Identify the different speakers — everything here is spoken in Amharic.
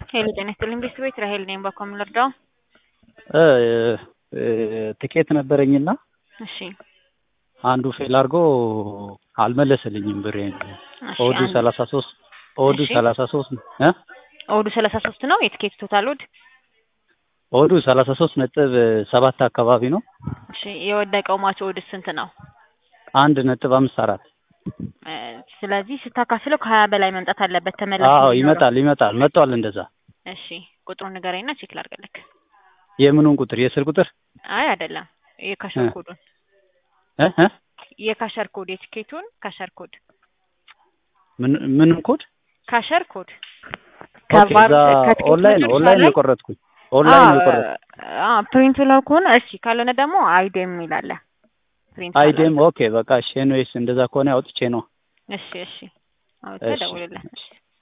Speaker 1: ሄሎ ጤና ይስጥልኝ ቤት ራሄል ነኝ። በኮም ልርዳው?
Speaker 2: ትኬት ነበረኝና
Speaker 1: እሺ
Speaker 2: አንዱ ፌል አድርጎ አልመለሰልኝም ብሬን።
Speaker 1: እሺ፣
Speaker 2: ኦዱ
Speaker 1: አንድ-
Speaker 2: ሰላሳ ሶስት ኦዱ
Speaker 1: እሺ።
Speaker 2: ሰላሳ ሶስት እ
Speaker 1: ኦዱ ሰላሳ ሶስት ነው የትኬት ቶታል ኦድ።
Speaker 2: ኦዱ ሰላሳ ሶስት ነጥብ ሰባት አካባቢ ነው።
Speaker 1: እሺ የወደቀው ማች ኦድ ስንት ነው?
Speaker 2: አንድ ነጥብ አምስት አራት
Speaker 1: እ፣ ስለዚህ ስታካፍለው ከሀያ በላይ መምጣት አለበት ተመላሽ
Speaker 2: አዎ
Speaker 1: እንዲኖረው።
Speaker 2: ይመጣል ይመጣል መጥቷል። እንደዛ
Speaker 1: እሺ ቁጥሩን ንገረኝና ቼክ ላድርግልክ።
Speaker 2: የምኑን ቁጥር የስር ቁጥር
Speaker 1: አይ አይደለም፣ የካሸር
Speaker 2: እ።
Speaker 1: ኮዱን
Speaker 2: እ እ
Speaker 1: የካሸር ኮድ የትኬቱን ካሸር ኮድ
Speaker 2: ምን ምን ኮድ
Speaker 1: ካሸር ኮድ
Speaker 2: ኦኬ፣ እዛ ኦንላይን ነው ኦንላይን ነው የቆረጥኩኝ ኦንላይን ነው የቆረጥኩኝ።
Speaker 1: ፕሪንቱ ላይ ከሆነ እሺ፣ ካልሆነ ደግሞ አይዴም የሚላለ ፕሪንት
Speaker 2: አይዴም ኦኬ በቃ እሺ ኤንዌይስ እንደዛ ከሆነ አውጥቼ ነው
Speaker 1: እሺ እሺ፣ አውጥተህ
Speaker 2: እሺ፣
Speaker 1: ደውልለት።
Speaker 2: እሺ።